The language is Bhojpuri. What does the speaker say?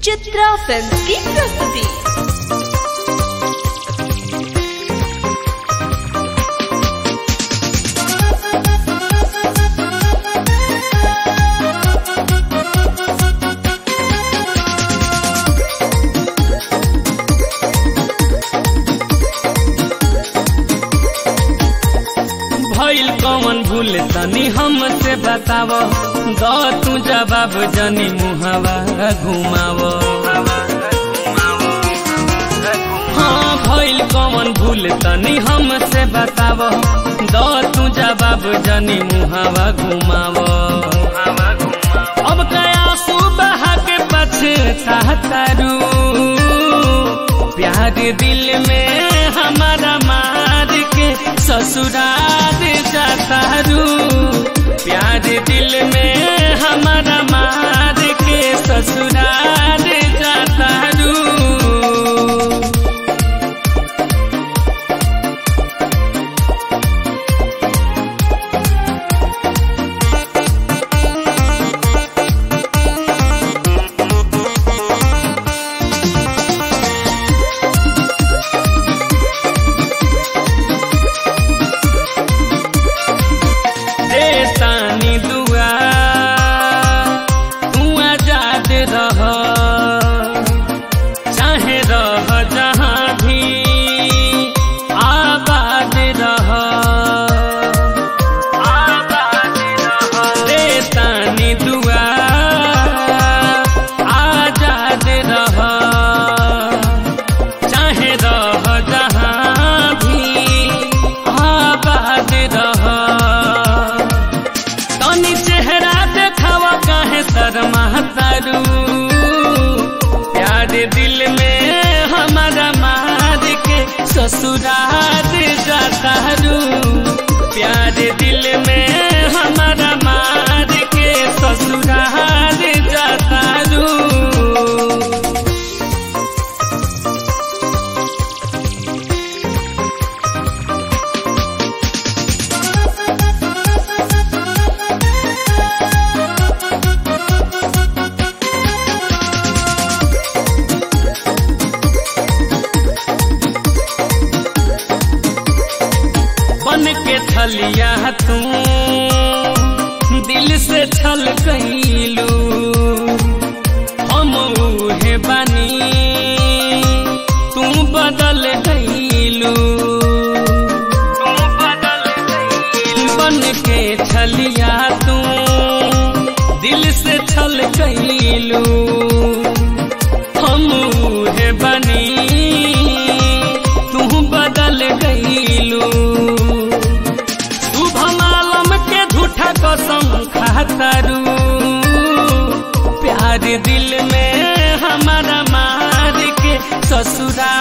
चित्रा फिल्म की प्रस्तुति भइल कौन भूल तनी हमसे बताव द तू जवाब जनी मुहवा घुमाव हाँ भइल कौन भूल तनी हमसे बताव द तू जवाब जनी मुहवा घुमाव अब कया सुबह के पछतारू प्यार दिल में हमारा मार के ससुराल जातारू प्यार दिल में हमारा मार के ससुराल जातारू देतानी दुआ तू आजाद रह चाहे रह जहाँ भी आबाद रह आबाद रह देतानी दुआ आजाद रह चाहे रह जहाँ भी आबाद रह तनी चेहरा देखावा काहे शर्मा तारू प्यार दिल में हमारा मार के ससुराल जातारू प्यार दिल में हमारा मार के ससुराल जातारू बन के छलिया तू दिल से छल कैलू हम उहे बानी तू बदल गईलू बन के छलिया तू दिल से छल कैलू हम उहे बनी तू बदल गईलू शुभम आलम के झूठा कसम खातरू प्यार दिल में हमारा मार के ससुरा